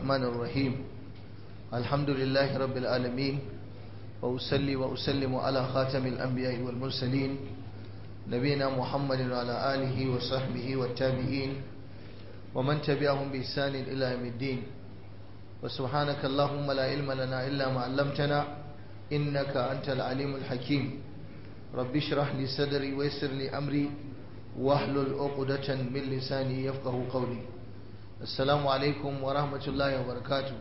الرحمن الرحيم الحمد لله رب العالمين وأسلي وأسلم على خاتم الأنبياء والمرسلين نبينا محمد وعلى آله وصحبه والتابعين ومن تبعهم بإحسان إلى يوم الدين وسبحانك اللهم لا علم لنا إلا ما علمتنا إنك أنت العليم الحكيم رب اشرح لي صدري ويسر لي أمري واحلل عقدة من لساني يفقه قولي السلام عليكم ورحمة الله وبركاته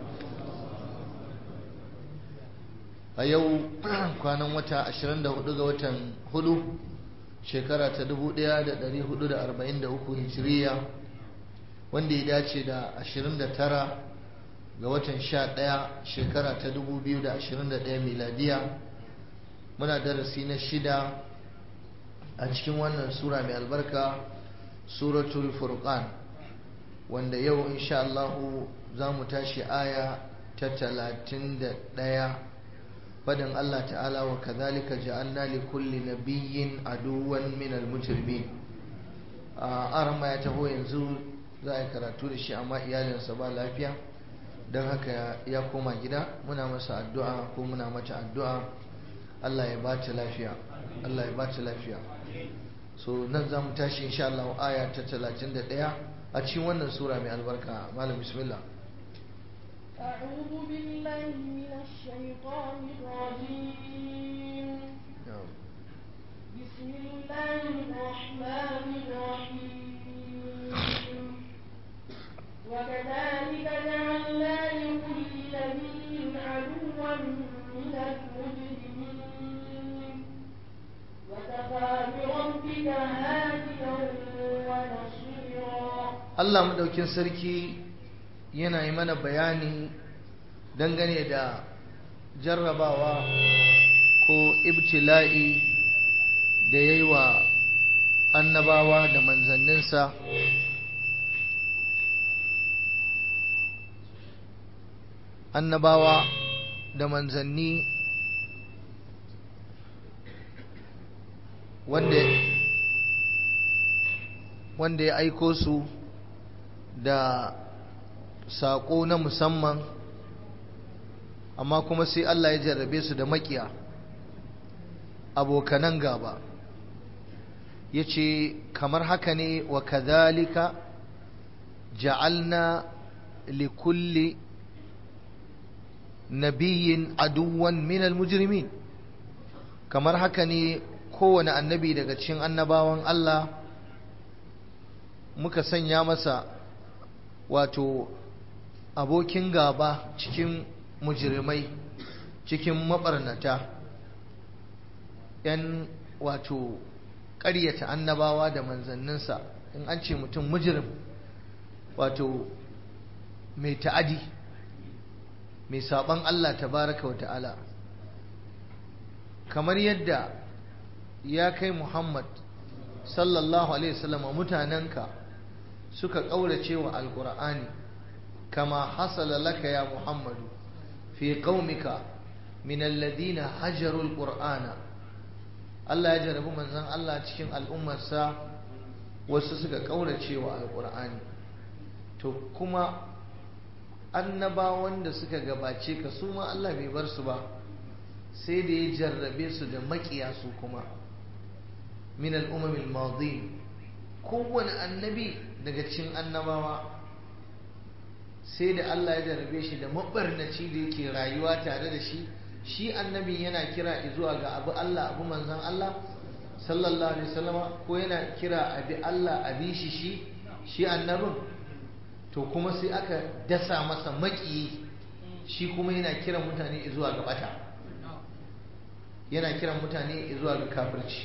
a yau kwanan wata 24 ga watan hudu shekara ta 1443 hijiriya wanda ya dace da 29 ga watan 11 shekara ta 2021 miladiya muna darasi na shida a cikin wannan sura mai albarka suratul furqan wanda yau insha Allah za mu tashi aya ta 31 fadin Allah ta'ala wa kadhalika ja'alna li kulli nabiyyin aduwan min al-mujrimin arama ya taho yanzu za a yi karatu da shi amma iyalinsa ba lafiya don haka ya koma gida muna masa addu'a ko muna mata addu'a Allah ya ba ta lafiya Allah ya ba ta lafiya so nan za mu tashi insha Allah aya ta 31 a cikin wannan sura mai albarka malam bismillah أعوذ بالله من الشيطان الرجيم بسم الله الرحمن الرحيم وكذلك جعلنا لكل نبي عدوا من المجرمين وكفى بربك هاديا ونصيرا Allah madaukin sarki yana yi mana bayani dangane da jarrabawa ko ibtila'i da ya yi wa annabawa da manzanninsa annabawa da manzanni wanda wanda ya aiko su da saƙo na musamman amma kuma sai Allah ya jarrabe su da makiya abokanan gaba ya ce kamar haka ne wa kadhalika ja'alna likulli nabiyyin aduwan minal mujrimin kamar haka ne kowane annabi daga cikin annabawan Allah muka sanya masa wato abokin gaba cikin mujrimai cikin mabarnata yan wato ƙaryata annabawa da manzanninsa in an ce mutum mujrim wato mai ta'adi mai saban Allah tabaraka wa ta'ala kamar yadda ya kai Muhammad sallallahu alaihi wasallam mutanenka suka ƙaurace wa alƙur'ani kama hasala laka ya muhammadu fi qaumika min alladhina hajaru alqur'ana Allah ya jarabi manzon Allah cikin al'ummarsa wasu suka ƙaurace wa alƙur'ani to kuma annabawan da suka gabace ka su ma Allah bai bar su ba sai da ya jarrabe su da maƙiya su kuma min al'ummil madin kowane annabi daga cikin annabawa sai da Allah ya jarabe shi da mabarnaci da yake rayuwa tare da shi shi annabi yana kira zuwa ga abu Allah abu manzan Allah sallallahu alaihi wasallama ko yana kira abi Allah abi shi shi shi annabin to kuma sai aka dasa masa maƙiyi shi kuma yana kiran mutane zuwa ga bata yana kiran mutane zuwa ga kafirci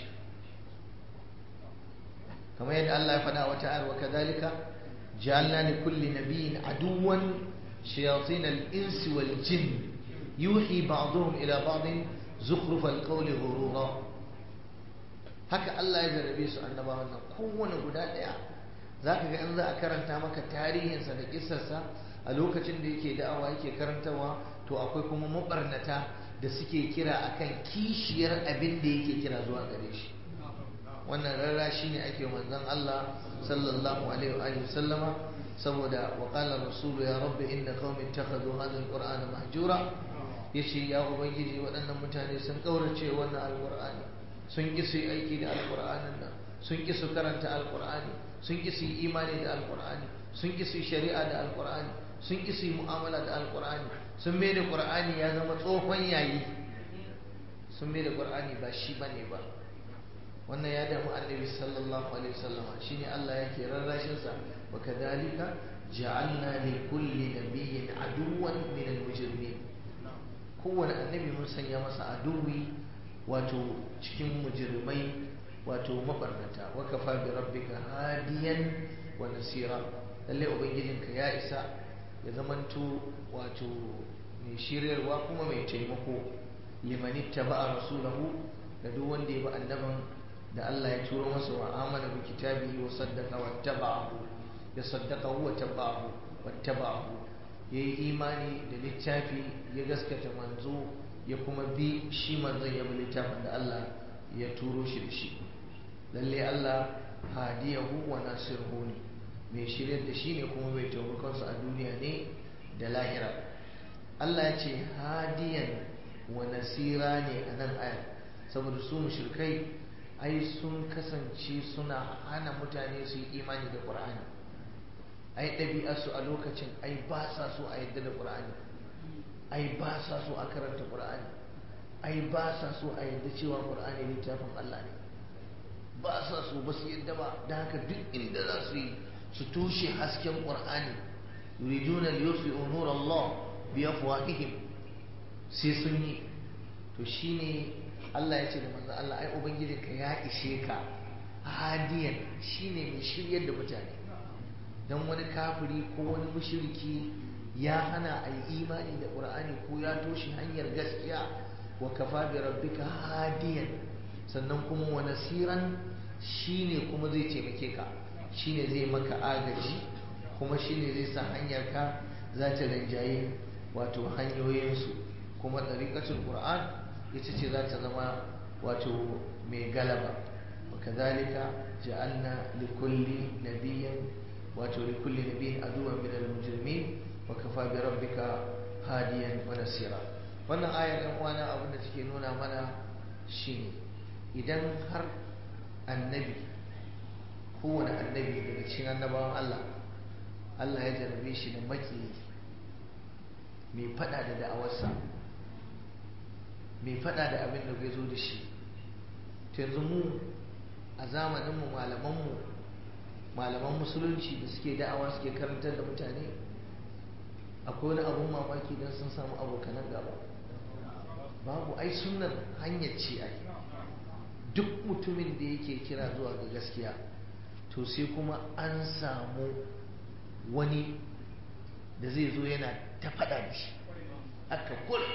kamar yadda Allah ya faɗa wata ayar wa kadhalika ja'alna li kulli nabiyyin aduwan shayatin al-insi wal jinn yuhi ba'dhum ila ba'din zukhruf al-qawli ghurura haka Allah ya jarabe su annabawan nan kowane guda daya zaka ga in za a karanta maka tarihinsa da kissarsa a lokacin da yake da'awa yake karantawa to akwai kuma mabarnata da suke kira akan kishiyar abin da yake kira zuwa gare shi wannan rarra shi ne ake manzon Allah sallallahu alaihi wa sallama saboda wa qala rasulu ya rabbi inna qaumi ittakhadhu hadha alqur'ana mahjura yace ya ubangiji waɗannan mutane sun kaurace wannan alqur'ani sun ki su aiki da alqur'anin nan sun ki su karanta alqur'ani sun ki su imani da alqur'ani sun ki su shari'a da alqur'ani sun ki su mu'amala da alqur'ani sun mai da qur'ani ya zama tsohon yayi sun mai da qur'ani ba shi bane ba wannan ya damu annabi sallallahu alaihi wasallama shine Allah yake rarrashin sa wa kadhalika ja'alna li kulli nabiyyin aduwwan min al-mujrimin kowane annabi mun sanya masa aduwi wato cikin mujrimai wato mabarnata wa kafa bi rabbika hadiyan wa nasira lalle ubangijinka ya isa ya zamanto wato mai shiryarwa kuma mai taimako liman ittaba'a rasulahu da duk wanda ya bi annaban da Allah ya turo masa wa amana bi kitabihi wa saddaqa wattaba'ahu ya saddaqa wa taba'ahu wattaba'ahu yayi imani da littafi ya gaskata manzo ya kuma bi shi manzon ya bi littafin da Allah ya turo shi da shi lalle Allah hadiyahu wa nasiruhu ne mai shiryar da shi ne kuma mai taimakonsa a duniya ne da lahira Allah ya ce hadiyan wa nasira ne a nan ayar saboda su mushrikai ai sun kasance suna hana mutane su yi imani da ƙur'ani ai ɗabi'arsu a lokacin ai ba sa so a yadda da ƙur'ani ai ba sa so a karanta ƙur'ani ai ba sa so a yadda cewa ƙur'ani littafin Allah ne ba sa so ba su yadda ba da haka duk inda za su yi su tushe hasken ƙur'ani yuriduna liyusfi'u nur Allah bi afwahihim sai sun yi to shine Allah ya ce da manzo Allah ai ubangijinka ya ishe ka hadiyan shine mai shiryar da mutane dan wani kafiri ko wani mushriki ya hana a yi imani da qur'ani ko ya toshe hanyar gaskiya wa kafa bi rabbika hadiyan sannan kuma wa nasiran shine kuma zai taimake ka shine zai maka agaji kuma shine zai sa hanyar ka za ta rinjaye wato hanyoyinsu kuma ɗariƙatul qur'an ita ce za ta zama wato mai galaba wa kazalika ja'alna likulli nabiyyin wato likulli nabiyyin aduwwan min al-mujrimin wa kafa bi rabbika hadiyan wa nasira wannan ayar ɗan uwana abin da take nuna mana shine idan har annabi kowane annabi daga cikin annabawan Allah Allah ya jarabe shi da maki mai fada da da'awarsa mai fada da abin da bai zo da shi yanzu mu a zamaninmu malamanmu malaman musulunci da suke da'awa suke karantar da mutane akwai wani abun mamaki don sun samu abokanan gaba babu ai sunan hanyar ce ai duk mutumin da yake kira zuwa ga gaskiya to sai kuma an samu wani da zai zo yana ta faɗa da shi aka kula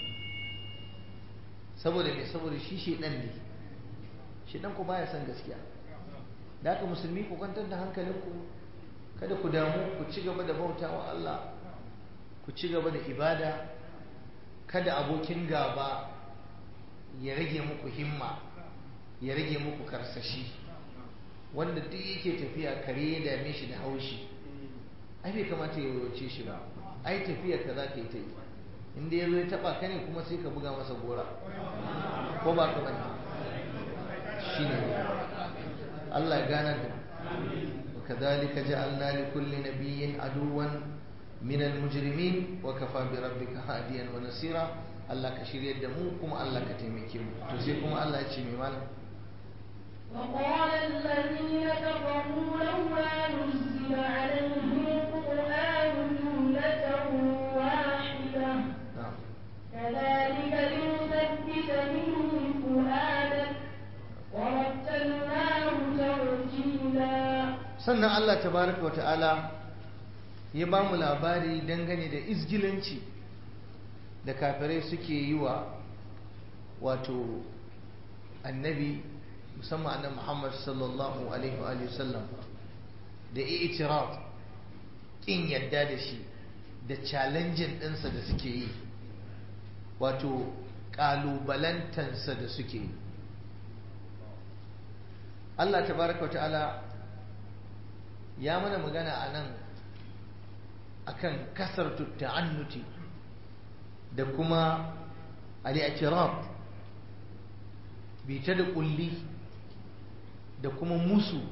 saboda mai saboda shi shedan ne shedan ku baya son gaskiya da haka musulmi ku kwantar da hankalinku kada ku damu ku ci gaba da bautawa Allah ku ci gaba da ibada kada abokin gaba ya rage muku himma ya rage muku karsashi wanda duk yake tafiya kare ya dame shi da haushi ai bai kamata ya wuce shi ba ai tafiyar ka za ka yi ta yi inda ya zo ya taba ka ne kuma sai ka buga masa gora ko ba ka bane shi ne Allah ya gana da وكذلك جعلنا لكل نبي عدوا من المجرمين وكفى بربك هاديا ونصيرا الله كشير يدمو كما الله كتيمكيم تسيكم الله يتشمي مالا وقال الذين كفروا لولا نزل عليه القرآن جملة واحدة نعم كذلك لنثبت به فؤادك ورتلناه ترتيلا sannan Allah tabaraka wa ta'ala ya ba mu labari dangane da izgilanci da kafirai suke yi wa wato annabi musamman annabi Muhammad sallallahu alaihi wa sallam da i'tiraf kin yadda da shi da challenging ɗinsa da suke yi wato ƙalubalantansa da suke yi Allah tabaraka wa ta'ala ya mana magana a nan akan kasartu ta'annuti da kuma al-i'tirab bita da kulli da kuma musu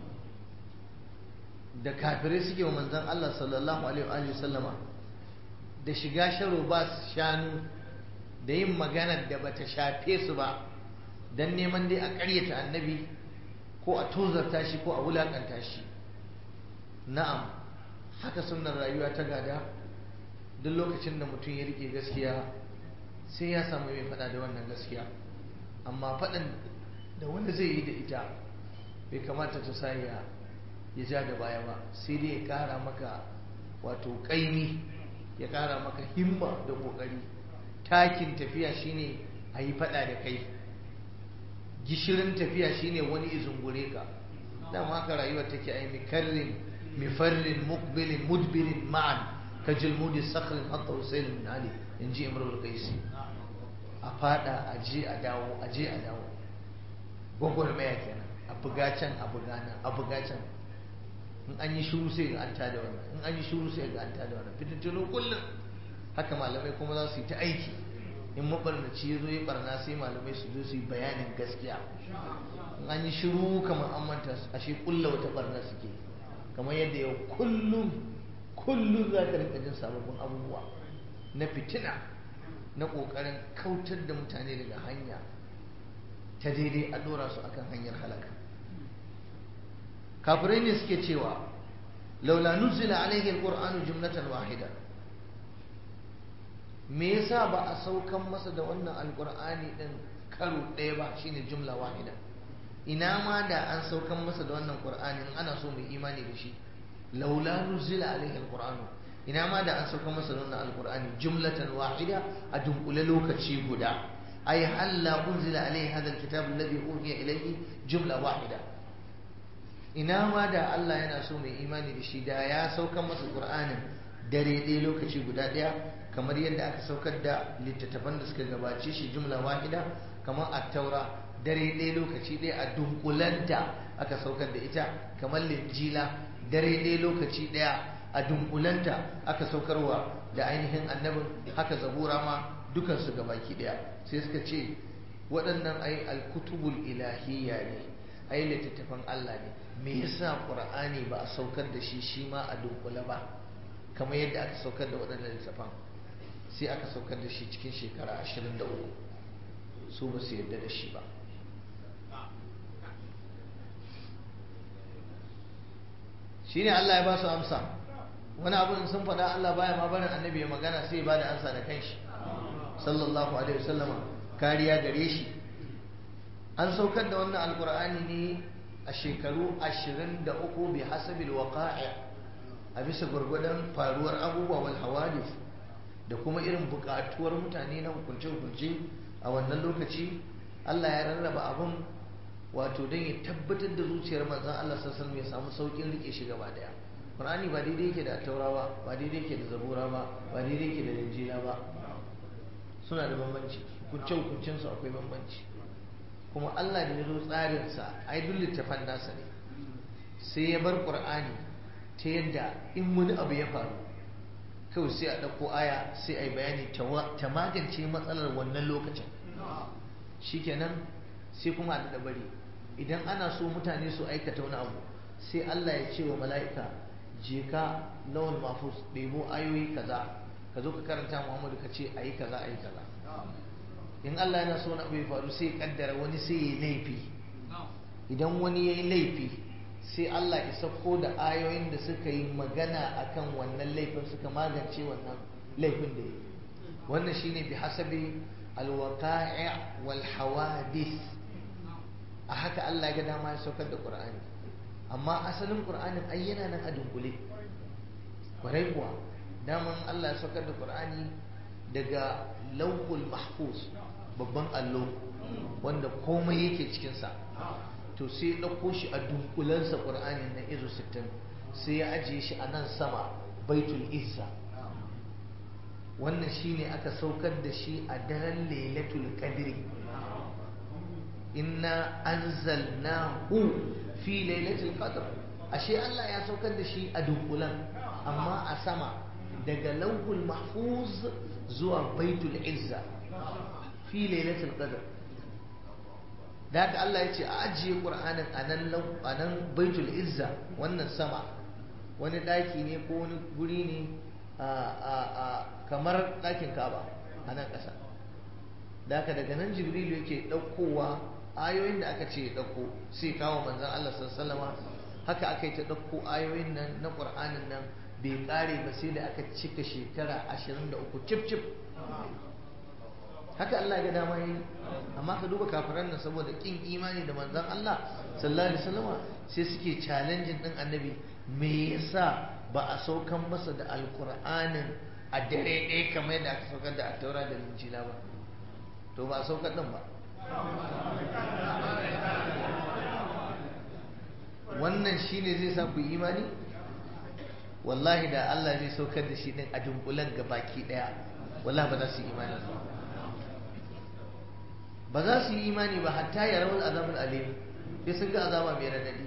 da kafirai suke wa manzon Allah sallallahu alaihi wa sallama da shiga sharo ba shanu da yin maganar da bata shafe su ba don neman dai a ƙaryata annabi ko a tozarta shi ko a wulaƙanta shi na'am haka sunnar rayuwa ta gada duk lokacin da mutum ya rike gaskiya sai ya samu mai faɗa da wannan gaskiya amma faɗin da wanda zai yi da ita bai kamata ta sa ya ya ja da baya ba sai dai ya ƙara maka wato ƙaimi ya ƙara maka himma da ƙoƙari takin tafiya shine a yi faɗa da kai gishirin tafiya shine wani izungure ka dama haka rayuwar take ai mikarrin mifarrin mukbilin mudbirin ma'an ka jilmudi sakrin hatta usailin min ali in ji imrul qaisi a fada a je a dawo a je a dawo gwagwarmaya kenan a buga can a buga nan a buga can in an yi shuru sai ga an tada wannan in an yi shuru sai ga an tada wannan fitintunu kullum haka malamai kuma za su yi ta aiki in mabarnaci ya zo ya barna sai malamai su zo su yi bayanin gaskiya in an yi shiru kamar an manta ashe kulla wata barna suke kamar yadda yau kullum kullum za ka rinka jin sababbin abubuwa na fitina na ƙoƙarin kautar da mutane daga hanya ta daidai a ɗora su akan hanyar halaka kafirai ne suke cewa laula nuzila alaihi alqur'anu jumlatan wahida me yasa ba a saukan masa da wannan alqur'ani din karo ɗaya ba shine jumla wahida ina ma da an saukan masa da wannan qur'ani ana so mai imani da shi laula nuzila alaihi alqur'anu ina ma da an saukan masa da wannan alqur'ani jumlatan wahida a dunkule lokaci guda ay halla unzila alaihi hadha alkitab alladhi uhiya ilayhi jumla wahida ina ma da Allah yana so mai imani da shi da ya saukan masa qur'anin dare ɗaya lokaci guda ɗaya kamar yadda aka saukar da littattafan da suka gabace shi jumla wahida kamar at-taura dare ɗaya lokaci ɗaya a dunkulanta aka saukar da ita kamar linjila dare ɗaya lokaci ɗaya a dunkulanta aka saukarwa da ainihin annabin haka zabura ma dukansu gabaki ɗaya sai suka ce waɗannan ai alkutubul ilahiyya ne ai littattafan Allah ne me yasa qur'ani ba a saukar da shi shi ma a dunkule ba kamar yadda aka saukar da waɗannan littattafan sai aka saukar da shi cikin shekara 23 su ba su yarda da shi ba shine Allah ya ba su amsa wani abu sun faɗa Allah baya ma barin annabi ya magana sai ya bada amsa da kanshi sallallahu alaihi wasallama kariya gare shi an saukar da wannan alkur'ani ne a shekaru 23 bi hasabil waqa'i a bisa gwargwadon faruwar abubuwa wal hawadith da kuma irin bukatuwar mutane na hukunce-hukunce a wannan lokaci Allah ya rarraba abun wato don ya tabbatar da zuciyar manzon Allah sassan ya samu saukin rike shi gaba daya Qur'ani ba daidai yake da taura ba ba daidai yake da zabura ba ba daidai yake da injila ba suna da bambanci hukunce-hukuncensu akwai bambanci kuma Allah da ya zo tsarinsa ai duk littafan nasa ne sai ya bar ƙur'ani ta yadda in wani abu ya faru kawai sai a ɗauko aya sai a yi bayani ta magance matsalar wannan lokacin shikenan sai kuma a daɗa bari idan ana so mutane su aikata wani abu sai Allah ya ce wa mala'ika je ka lawan mafus ɗebo ayoyi kaza ka zo ka karanta muhammadu ka ce a yi kaza a yi kaza in Allah yana so na abu ya faru sai ya kaddara wani sai ya yi laifi idan wani ya yi laifi sai Allah ya sauko da ayoyin da suka yi magana akan wannan laifin suka magance wannan laifin da ya yi wannan shine bi hasabi alwaqa'i wal hawadith a haka Allah ya ga dama ya saukar da Qur'ani amma asalin Qur'anin ai yana nan a dunkule kwarai kuwa daman Allah ya saukar da Qur'ani daga lauhul mahfuz babban allo wanda komai yake cikinsa to sai ɗauko shi a dunkulensa ƙur'ani na izo 60 sai ya ajiye shi a nan sama baitul izza wannan shine aka saukar da shi a daren lailatul qadri inna anzalnahu fi lailatul qadr ashe Allah ya saukar da shi a dunkulen amma a sama daga lauhul mahfuz zuwa baitul izza fi lailatul qadr da haka Allah ya ce a ajiye qur'anin a nan a nan baitul izza wannan sama wani daki ne ko wani guri ne a kamar dakin Ka'aba a nan ƙasa da haka daga nan Jibrilu yake ɗaukowa ayoyin da aka ce ya ɗauko sai kawo manzon Allah sallallahu alaihi haka aka yi ta ɗauko ayoyin nan na ƙur'anin nan bai ƙare ba sai da aka cika shekara 23 cif cif haka Allah ga dama yi amma ka duba kafiran nan saboda kin imani da manzon Allah sallallahu alaihi wasallama sai suke challenging din annabi me yasa ba a saukan masa da alqur'anin a dare ɗaya kamar yadda aka saukar da attaura da injila ba to ba a saukar din ba wannan shine zai sa ku imani wallahi da Allah zai saukar da shi din a dunkulen ga baki daya wallahi ba za su yi imani ba za su yi imani ba hatta ya rawar azabul alim sai sun ga azaba mai radadi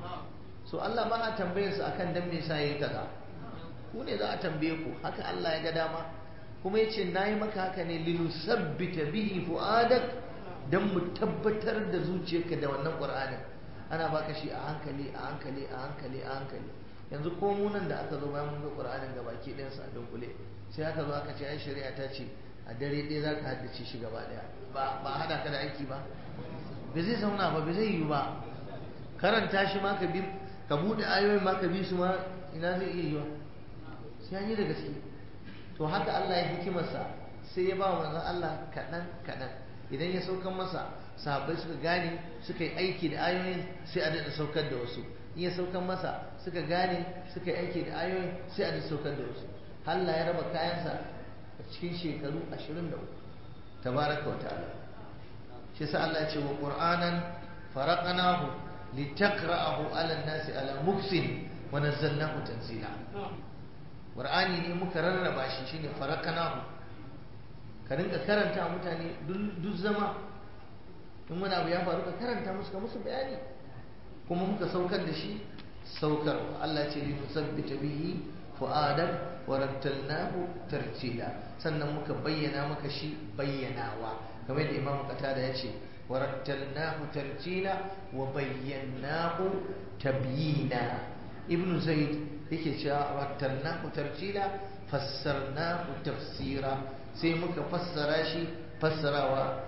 so Allah ba a tambayar su akan dan me yasa yayi kaza ku ne za a tambaye ku haka Allah ya ga dama kuma yace nayi maka haka ne linusabbita bihi fuadak dan mu tabbatar da zuciyarka da wannan qur'anin ana baka shi a hankali a hankali a hankali a hankali yanzu ko mu nan da aka zo bayan mun ga qur'anin ga baki ɗayan sa a dunkule sai aka zo aka ce ai shari'a ta ce a dare ɗaya za ka haddace shi gaba ɗaya ba ba hada ka da aiki ba ba zai zauna ba ba zai yi ba karanta shi ma ka bi ka buɗe ayoyin ma ka bi su ma ina zai iya yiwa sai an yi da gaske to haka Allah ya hikimarsa sai ya ba wa manzon Allah kaɗan kaɗan idan ya saukan masa sahabbai suka gane suka yi aiki da ayoyin sai a daɗa saukar da wasu in ya saukan masa suka gane suka yi aiki da ayoyin sai a daɗa saukar da wasu Allah ya raba kayansa a cikin shekaru 23 tabaraka wa ta'ala shi sa Allah ya ce wa qur'anan faraqnahu litaqra'ahu 'ala an-nasi 'ala muksin wa nazzalnahu tanzila qur'ani ne muka rarraba shi shine faraqnahu ka rinka karanta mutane duk zama in wani abu ya faru ka karanta musu ka musu bayani kuma muka saukar da shi saukarwa Allah ce li musabbita bihi fu'adak wa rattalnahu tartila sannan muka bayyana maka shi bayyanawa kamar da Imam Qatada ya ce wa rattalnahu tartila wa bayyanahu tabyina Ibn Zaid yake cewa rattalnahu tartila fassarnahu tafsira sai muka fassara shi fassarawa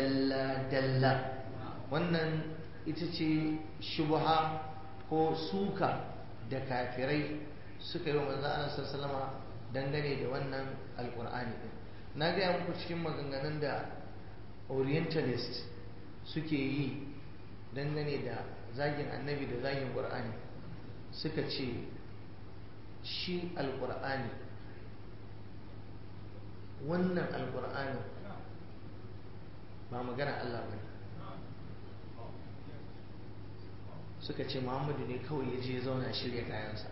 dalla-dalla wannan ita ce shubha ko suka da kafirai suka yi wa manzo Allah sallama dangane da wannan alkur'ani din na gaya muku cikin maganganun da orientalist suke yi dangane da zagin annabi da zagin qur'ani suka ce shi alkur'ani wannan alkur'ani ba magana Allah ba suka ce muhammadu ne kawai ya je zauna shirya kayansa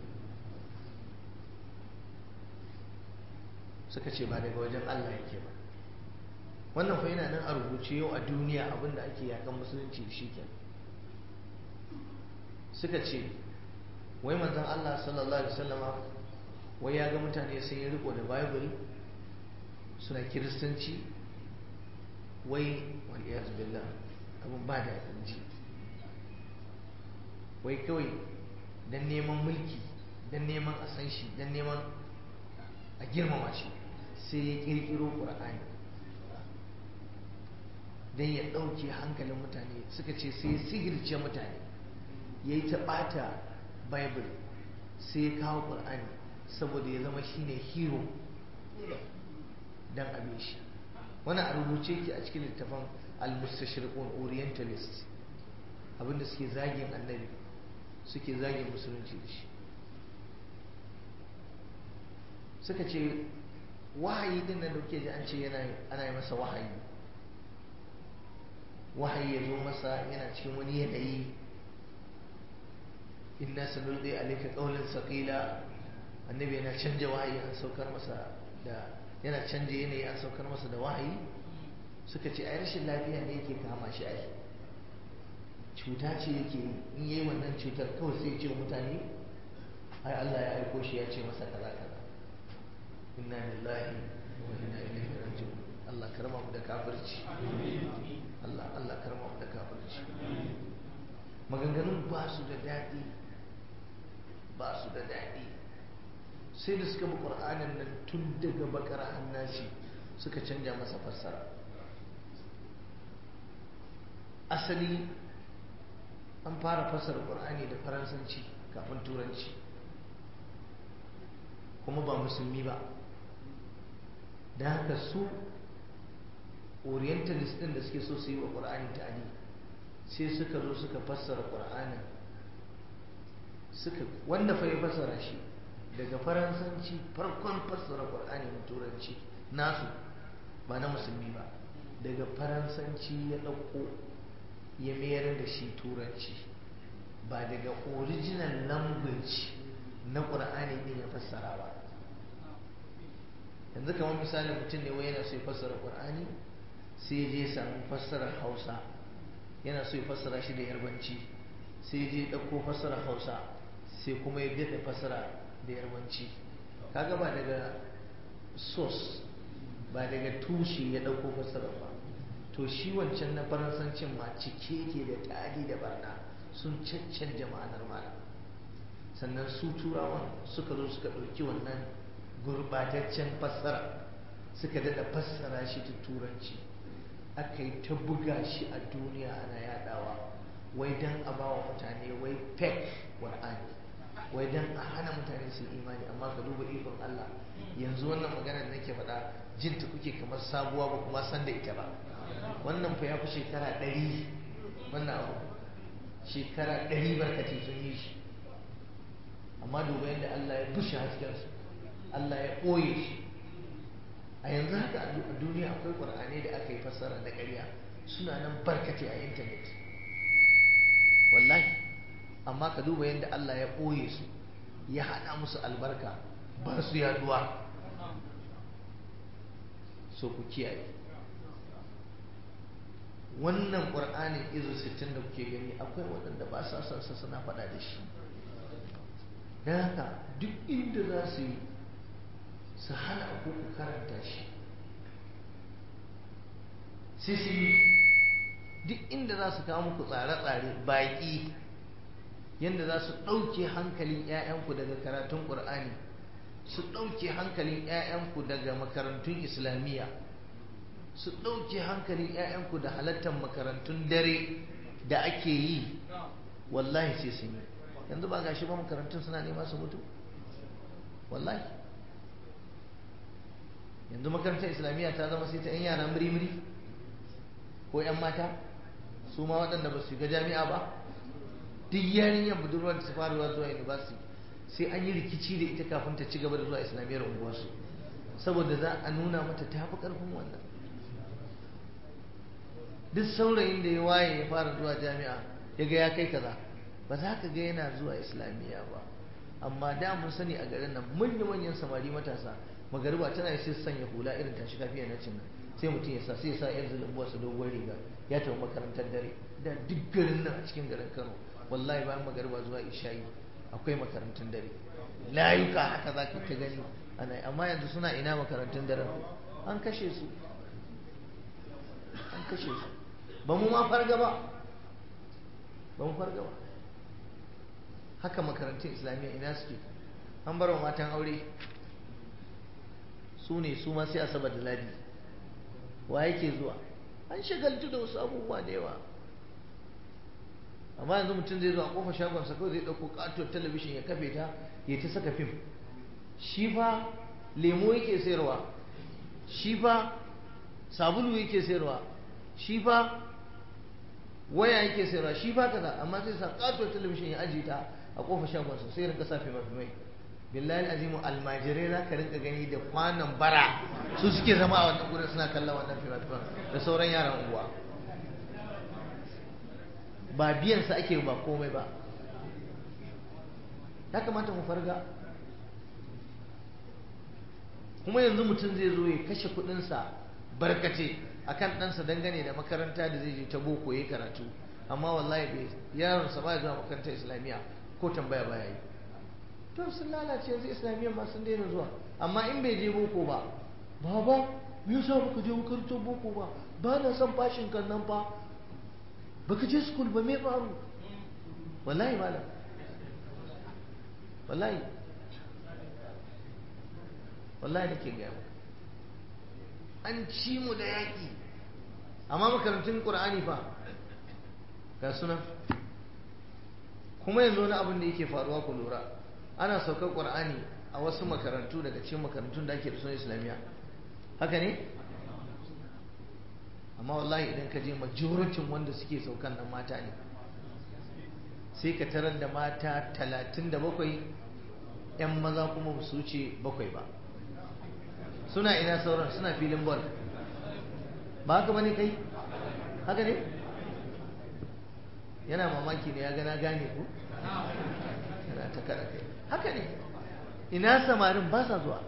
suka ce ba daga wajen Allah yake ba wannan fa yana nan a rubuce yau a duniya abinda ake yakan musulunci da shi ke suka ce wai manzon Allah sallallahu alaihi wasallama wai ya ga mutane sun yi riko da bible suna kiristanci wai waliyaz billah abin ba da ji wai kawai don neman mulki don neman a san shi don neman a girmama shi sai ya kirkiro ƙur'ani don ya ɗauke hankalin mutane suka ce sai ya sihirce mutane ya yi ta ɓata bible sai ya kawo ƙur'ani saboda ya zama shine hero don abin shi wani a rubuce ki a cikin littafin al-mustashriqun orientalist abinda suke zagin annabi suke zagin musulunci da shi suka ce wahayi din nan da kuke ji an ce yana ana yi masa wahayi wahayi ya zo masa yana cikin wani yanayi inna sanulqi alayka qawlan saqila annabi yana canja wahayi an saukar masa da yana canja yanayi an saukar masa da wahayi suka ce ai rashin lafiya ne yake kama shi ai cuta ce yake in yi wannan cutar kawai sai ce mutane ai Allah ya aiko shi ya ce masa kaza kaza inna lillahi wa inna ilaihi raji'un Allah karma mu da kafirci Allah Allah karma mu da kafirci maganganun ba su da daɗi ba su da daɗi sai da suka bi ƙur'anin nan tun daga bakar hannashi suka canja masa fassara asali an fara fassara ƙur'ani da faransanci kafin turanci kuma ba musulmi ba da haka su orientalist ɗin da suke so su yi wa ƙur'ani ta'adi sai suka zo suka fassara ƙur'anin suka wanda fa ya fassara shi daga faransanci farkon fassara ƙur'ani na turanci nasu ba na musulmi ba daga faransanci ya ɗauko ya mayar da shi turanci ba daga original language na ƙur'ani ne ya fassara ba yanzu kamar misali mutum ne wai yana so ya fassara ƙur'ani sai ya je samu fassarar hausa yana so ya fassara shi da yarbanci sai ya je ɗauko fassarar hausa sai kuma ya daɗa fassara da yarbanci kaga ba daga source ba daga tushe ya ɗauko fassara ba to shi wancan na faransancin ma cike yake da ta'adi da barna sun caccanja ma'anar malam sannan su turawan suka zo suka ɗauki wannan gurbataccen fassara suka daɗa fassara shi ta turanci aka yi ta buga shi a duniya ana yadawa wai don a ba wa mutane wai fake qur'ani wai don a hana mutane su imani amma ka duba ikon Allah yanzu wannan maganar da nake faɗa jinta kuke kamar sabuwa ba kuma san da ita ba wannan fa ya fi shekara ɗari wannan abu shekara ɗari barkatai sun yi shi amma duba yadda Allah ya bushe haskensu Allah ya ɓoye shi a yanzu haka a duniya akwai ƙur'anai da aka yi fassara na ƙarya suna nan barkate a intanet wallahi amma ka duba yadda Allah ya ɓoye su ya haɗa musu albarka ba su yaduwa so ku kiyaye wannan ƙur'anin izu 60 da kuke gani akwai waɗanda ba sa son sa suna faɗa da shi don haka duk inda za su yi su hana ku ku karanta shi sai su yi duk inda za su kawo muku tsare-tsare baƙi yadda za su ɗauke hankalin 'ya'yanku daga karatun ƙur'ani su ɗauke hankalin 'ya'yanku daga makarantun islamiyya su ɗauke hankalin 'ya'yanku da halattar makarantun dare da ake yi wallahi sai sun yi yanzu ba gashi ba makarantun suna nema su mutu wallahi yanzu makarantar islamiyya ta zama sai ta 'yan yara muri-muri ko 'yan mata su ma waɗanda ba su ga jami'a ba duk yarinyar budurwar da ta fara zuwa university sai an yi rikici da ita kafin ta ci gaba da zuwa islamiyyar unguwarsu saboda za a nuna mata ta fi ƙarfin wannan duk saurayin da ya waye ya fara zuwa jami'a ya ga ya kai kaza ba za ka ga yana zuwa islamiyya ba amma da mun sani a garin nan manya-manyan samari matasa magariba tana sai sanya hula irin tashi kafiya na cin sai mutum ya sa sai ya sa yan zulumbuwa su dogon riga ya tafi makarantar dare da duk garin nan a cikin garin kano wallahi bayan magariba zuwa isha'i akwai makarantun dare layuka haka za ka ta gani ana amma yanzu suna ina makarantun dare an kashe su an kashe su ba mu ma farga ba ba mu farga ba haka makarantun islamiyya ina suke an bar wa matan aure su ne su ma sai asabar da ladi wa yake zuwa an shagaltu da wasu abubuwa da yawa amma yanzu mutum zai zo a kofar shagonsa kawai zai ɗauko katuwar talabishin ya kafe ta ya ta saka fim shi fa lemo yake sayarwa shi fa sabulu yake sayarwa shi fa waya yake sayarwa shi fa kaza amma sai sa katuwar talabishin ya ajiye ta a kofar shagonsa sai rinka sa fimafimai billahi azimu almajirai za ka rinka gani da kwanan bara su suke zama a wannan gurin suna kallon wannan fimafiman da sauran yaran unguwa ba biyansa ake ba komai ba ya kamata mu farga kuma yanzu mutum zai zo ya kashe kudinsa barkace akan ɗansa dangane da makaranta da zai je ta boko ya karatu amma wallahi bai yaronsa ba zuwa makarantar islamiyya ko tambaya baya yi to sun lalace yanzu islamiyyar ma sun daina zuwa amma in bai je boko ba baba me yasa baka je makarantar boko ba ba na son fashin kan nan fa baka je school ba me faru wallahi malam wallahi wallahi nake gaya maka an ci mu da yaƙi amma makarantun ƙur'ani fa ga suna kuma yanzu wani abin da yake faruwa ku lura ana saukar ƙur'ani a wasu makarantu daga cikin makarantun da ake da sunan islamiyya haka ne amma wallahi idan ka je majoritin wanda suke saukan nan mata ne sai ka tarar da mata talatin da bakwai 'yan maza kuma ba su wuce bakwai ba suna ina sauran suna filin bol ba haka bane kai haka ne yana mamaki ne ya gana gane ku yana ta kada kai haka ne ina samarin ba sa zuwa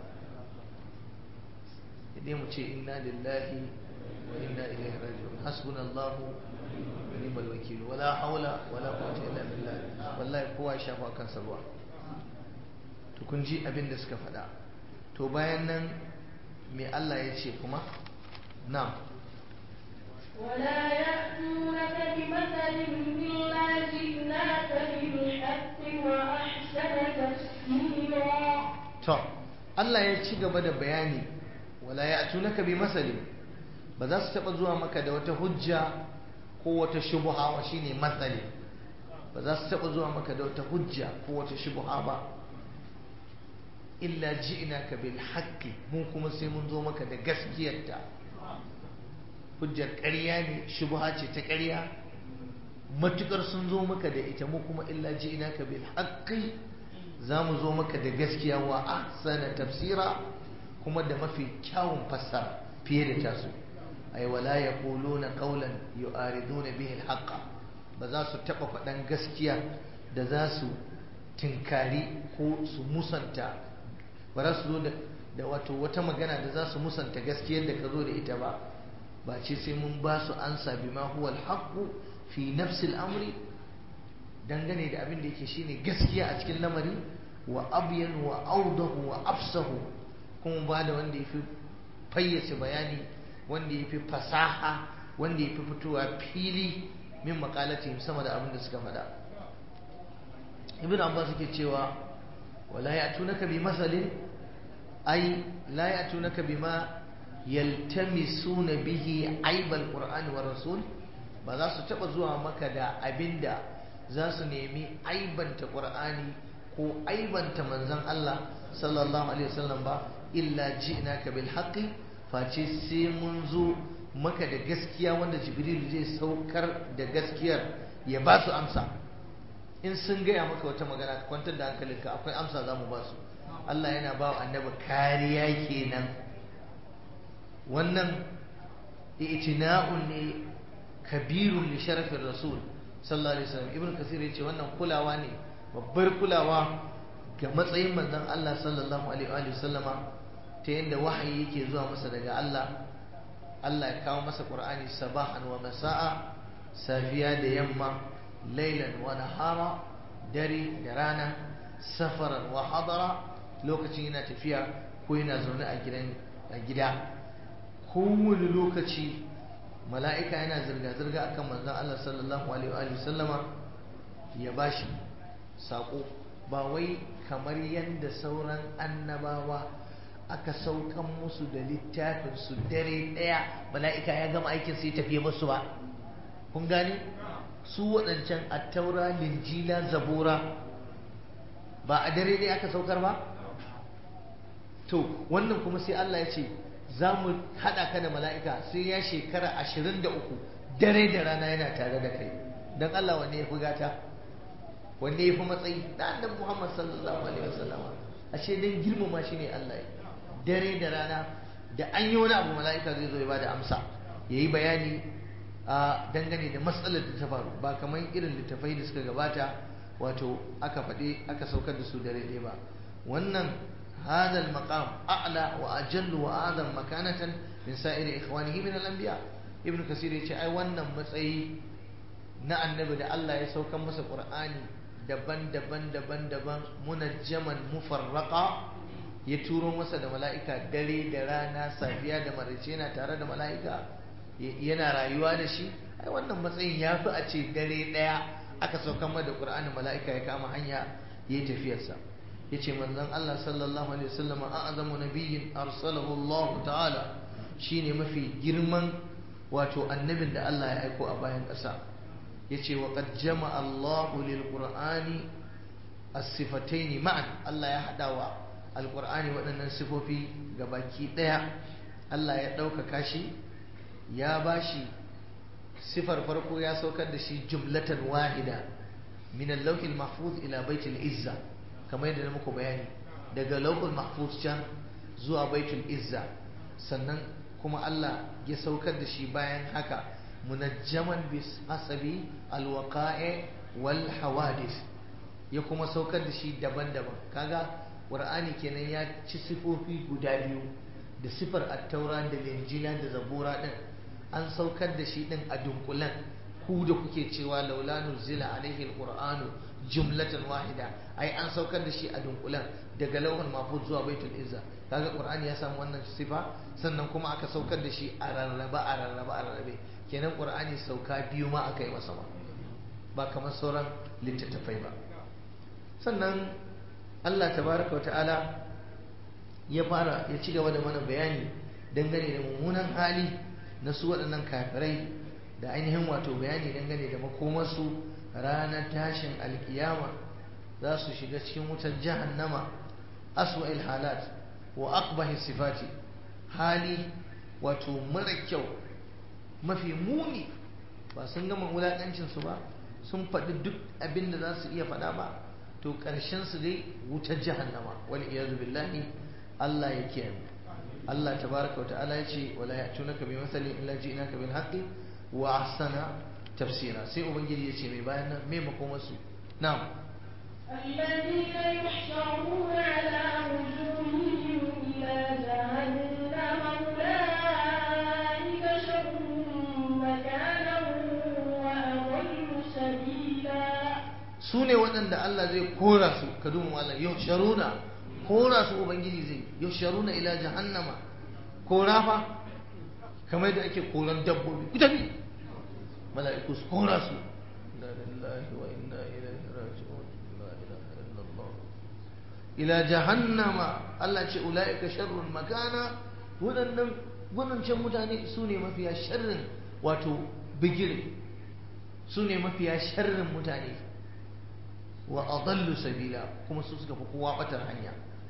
idan mu ce inna lillahi wa inna ilaihi raji'un hasbunallahu wa ni'mal wakil wala haula wala quwwata illa billah wallahi kowa ya shafa kansa ruwa to kun ji abin da suka faɗa to bayan nan me Allah ya ce kuma na'am ولا يأتونك بمثل إلا جئناك بالحق وأحسن تفسيرا to Allah ya ci gaba da bayani wala ya'tunaka bi masalin ba za su taba zuwa maka da wata hujja ko wata shubha wa shine matsali ba za su taba zuwa maka da wata hujja ko wata shubha ba illa ji'naka bil haqqi mu kuma sai mun zo maka da gaskiyarta hujjar ƙarya ne shubha ce ta ƙarya matukar sun zo maka da ita mu kuma illa ji'naka bil haqqi za mu zo maka da gaskiya wa ahsana tafsira kuma da mafi kyawun fassara fiye da tasu ay wala yaquluna qawlan yu'ariduna bihi al ba za su taba faɗan gaskiya da za su tinkari ko su musanta ba za su zo da wato wata magana da za su musanta gaskiyar da ka zo da ita ba ba ce sai mun ba su ansa bima huwa al fi nafsi al-amri dangane da abin da yake shine gaskiya a cikin lamari wa abyan wa audahu wa afsahu kuma ba da wanda yafi fayyace bayani wanda yafi fasaha wanda yafi fitowa fili min maqalatihim sama da abin da suka faɗa ibn abbas yake cewa wala ya'tunaka bi masalin ay la ya'tunaka bima yaltamisuna bihi aibal qur'ani wa rasul ba za su taba zuwa maka da abinda za su nemi aibanta ƙur'ani ko aibanta manzon Allah sallallahu alaihi wasallam ba illa ji'naka bil haqqi face sai mun zo maka da gaskiya wanda jibril zai saukar da gaskiyar ya ba su amsa in sun gaya maka wata magana ka kwantar da hankalinka akwai amsa za mu ba su Allah yana ba wa annabi kariya kenan wannan itina'un ne kabirun li sharafin rasul sallallahu alaihi wasallam ibnu kasir yace wannan kulawa ne babbar kulawa ga matsayin manzon Allah sallallahu alaihi wa sallama ta yadda wahayi yake zuwa masa daga Allah Allah ya kawo masa Qur'ani sabahan wa masa'a safiya da yamma lailan wa nahara dare da rana safaran wa hadara lokacin yana tafiya ko yana zaune a gidan a gida kowane lokaci mala'ika yana zirga-zirga a kan manzan Allah sallallahu Alaihi sallama ya bashi saƙo ba wai kamar yadda sauran annabawa aka saukan musu da littafinsu dare ɗaya mala'ika ya gama aikin sai tafiye musu ba kun gane su waɗancan attaura linjila zabura ba a dare ɗaya aka saukar ba to wannan kuma sai Allah ya ce za mu haɗa ka da mala'ika sai ya shekara ashirin da uku dare da rana yana tare da kai don Allah wanne ya fi gata wanne ya fi matsayi da annabi Muhammad sallallahu alaihi wasallama ashe dan girmama shi ne Allah ya dare da rana da an yi wani abu mala'ika zai zo ya bada amsa ya yi bayani a dangane da matsalar da ta faru ba kamar irin littafai da suka gabata wato aka faɗi aka saukar da su dare ɗaya ba wannan هذا المقام أعلى وأجل وأعظم مكانة من سائر إخوانه من الأنبياء ابن كثير يقول أي wannan matsayi na annabi da Allah ya saukan masa Qur'ani daban-daban daban-daban munajjaman mufarraqa ya turo masa da mala'ika dare da rana safiya da maraice yana tare da mala'ika yana rayuwa da shi ai wannan matsayin ya fi a ce dare ɗaya aka saukan mada ƙur'anin mala'ika ya kama hanya ya yi tafiyarsa ya ce manzon Allah sallallahu alaihi wasallam a azamu nabiyyin arsalahu Allah ta'ala shine mafi girman wato annabin da Allah ya aiko a bayan ƙasa ya ce wa qad jama'a Allahu lil qur'ani as-sifatayn ma'an Allah ya hada wa alqur'ani waɗannan sifofi gabaki ɗaya Allah ya ɗaukaka shi ya bashi sifar farko ya saukar da shi jumlatan wahida min al-lawhil mahfuz ila baitul izza kamar yadda na muku bayani daga lawhul mahfuz can zuwa baitul izza sannan kuma Allah ya saukar da shi bayan haka munajjaman bis hasabi alwaqa'i wal hawadith ya kuma saukar da shi daban-daban kaga qur'ani kenan ya ci sifofi guda biyu da sifar at-taura da linjila da zabura din an saukar da shi din a dunkulan ku da kuke cewa laula nuzila alaihi alqur'anu jumlatan wahida ai an saukar da shi a dunkulan daga lauhul mahfuz zuwa baitul izza kaga qur'ani ya samu wannan sifa sannan kuma aka saukar da shi a rarraba a rarraba a rarrabe kenan qur'ani sauka biyu ma aka yi masa ba ba kamar sauran littattafai ba sannan Allah tabaraka wata'ala ya fara ya ci gaba da mana bayani dangane da mummunan hali na su waɗannan kafirai da ainihin wato bayani dangane da makomarsu ranar tashin alkiyama za su shiga cikin wutar jahannama aswa'il halat wa aqbahi sifati hali wato mara kyau mafi muni ba sun gama wulaƙancin su ba sun faɗi duk abin da za su iya faɗa ba to ƙarshen su dai wutar jahannama wal iyazu billahi Allah ya kiyaye Allah tabaraka wa ta'ala ya ce wala ya'tunaka bi mathalin illa ji'naka bil haqqi wa ahsana tafsira sai ubangiji ya ce mai bayan nan me makomarsu na'am الذين يحشرون على وجوههم إلى جهنم أولئك شر مكانا وأضل سبيلا su ne waɗanda Allah zai kora su ka duba malam yau sharuna kora su ubangiji zai yau sharuna ila jahannama kora fa kamar yadda ake koran dabbobi ku tafi mala'iku su kora su la lillahi wa inna ilaihi raji'un la ilaha illallah ila jahannama Allah ce ulaika sharrun makana waɗannan waɗancan mutane su ne mafiya sharrin wato bigire su ne mafiya sharrin mutane wa adallu sabila kuma su suka fi kowa batar hanya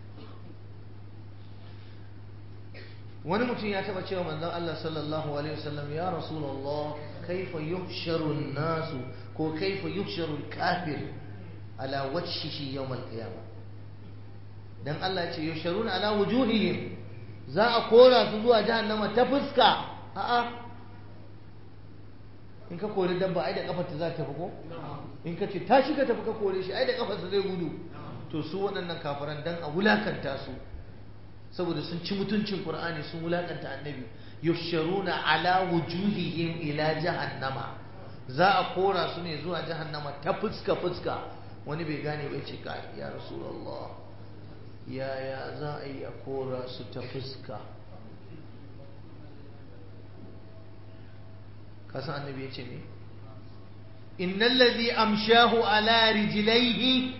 wani mutum ya taba cewa manzon Allah sallallahu alaihi wasallam ya rasulullah kaifa yuhsharu an-nasu ko kaifa yuhsharu al-kafir ala wajhihi yawm al-qiyamah dan Allah ce yuhsharuna ala wujuhihim za a kora su zuwa jahannama ta fuska a'a in ka kori dabba ai da kafar ta za ta tafi ko in ka ce tashi ka tafi ka kore shi ai da kafar zai gudu to su waɗannan kafiran dan a wulakanta su saboda sun ci mutuncin Qur'ani sun wulakanta annabi yusharuna ala wujuhihim ila jahannama za a kora su ne zuwa jahannama ta fuska fuska wani bai gane bai ce ka ya rasulullah yaya za a yi a kora su ta fuska kasan annabi ya ce ne innal ladhi amshahu ala rijlaihi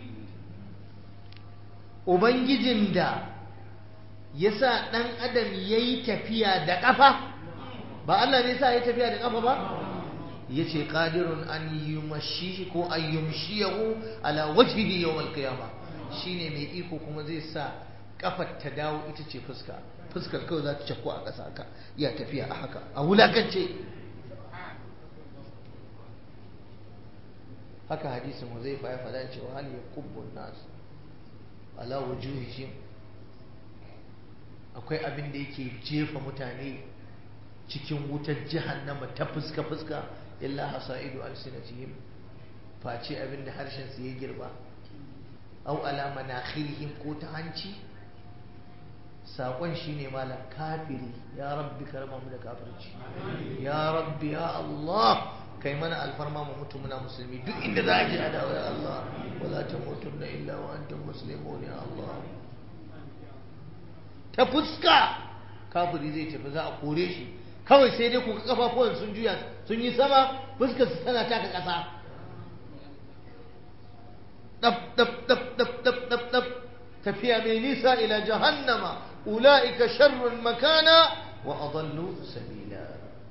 ubangijin da yasa dan adam yayi tafiya da kafa ba Allah ne yasa yayi tafiya da kafa ba yace qadirun an yumashi ko an yumshiyahu ala wajhihi yawm al-qiyamah shine mai iko kuma zai sa kafar ta dawo ita ce fuska fuskar kawai za ta cakko a ƙasa haka ya tafiya a haka a wulakance haka hadisin Huzaifa ya faɗa cewa hal yakubbu nas ala wujuhihim akwai abin da yake jefa mutane cikin wutar jahannama ta fuska fuska illa hasaidu alsinatihim face abin da harshen su ya girba au ala manakhirihim ko ta hanci saƙon shine malam kafiri ya rabbi karma mu da kafirci ya rabbi ya Allah kai mana alfarma mu mutu muna musulmi duk inda za a ji adawa ya Allah wala tamutunna illa wa antum muslimun ya Allah ta fuska kafiri zai tafi za a kore shi kawai sai dai kuka kafafuwan sun juya sun yi sama fuskar su tana taka ƙasa dab dab dab dab dab dab dab tafiya mai nisa ila jahannama ula'ika sharrun makana wa adallu sabila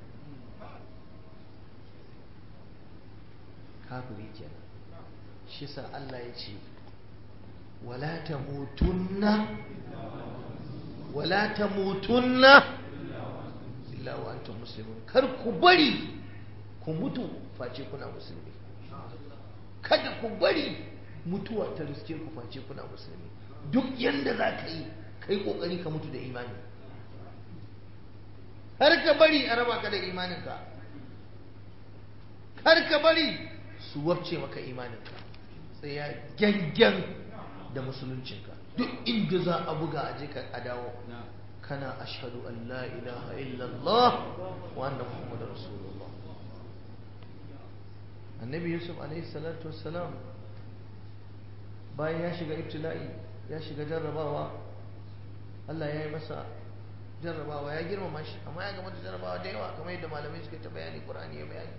kafiri kenan shi sa Allah ya ce wala tamutunna wala tamutunna illa wa antum muslimun kar ku bari ku mutu face kuna musulmi kada ku bari mutuwa ta riske ku face kuna musulmi duk yanda za ka yi kai kokari ka mutu da imani har ka bari a raba ka da imaninka har ka bari su wabce maka imaninka tsaya gyangyan da musuluncinka duk inda za a buga a je a dawo kana ashhadu an la ilaha illallah wa anna muhammadar rasulullah annabi yusuf alaihi salatu wassalam bayan ya shiga ibtila'i ya shiga jarrabawa Allah ya yi masa jarrabawa ya girmama shi amma ya gama da jarrabawa da yawa kamar yadda malamai suka ta bayani Qur'ani ya bayani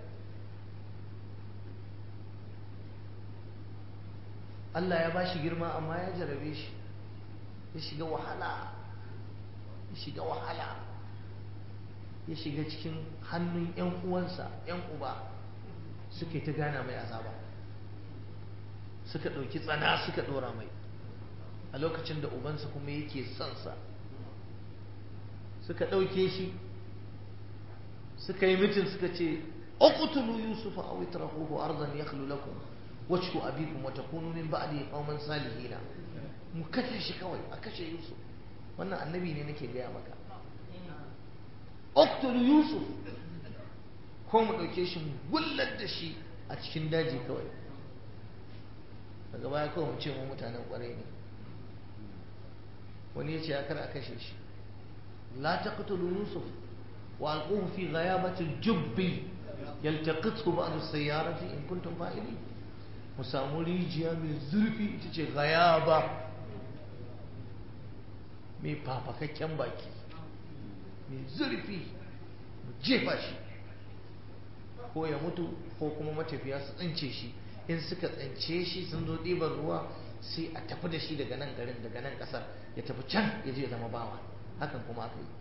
Allah ya bashi girma amma ya jarrabe shi ya shiga wahala ya shiga wahala ya shiga cikin hannun ƴan uwansa ƴan uba suka ta gana mai azaba suka ɗauki tsana suka ɗora mai a lokacin da ubansa kuma yake son sa suka ɗauke shi suka yi mitin suka ce uqtulu yusufa aw itrahuhu ardan yakhlu lakum wajhu abikum wa takunu min ba'di qauman salihin mu kashe shi kawai a kashe yusuf wannan annabi ne nake gaya maka uqtulu yusuf ko mu ɗauke shi mu gullar da shi a cikin daji kawai daga baya kawai mu ce mu mutanen ƙwarai ne wani ya ce ya kar a kashe shi la taqtulu yusuf wa alquhu fi ghayabati al-jubbi yaltaqithu ba'd as-sayyarati in kuntum fa'ilin mu samu rijiya mai zurfi ita ce ghayaba mai fafakakken baki mai zurfi mu jefa shi ko ya mutu ko kuma matafiya su tsince shi in suka tsince shi sun zo ɗiban ruwa sai a tafi da shi daga nan garin daga nan ƙasar ya tafi can ya je ya zama bawa hakan kuma aka yi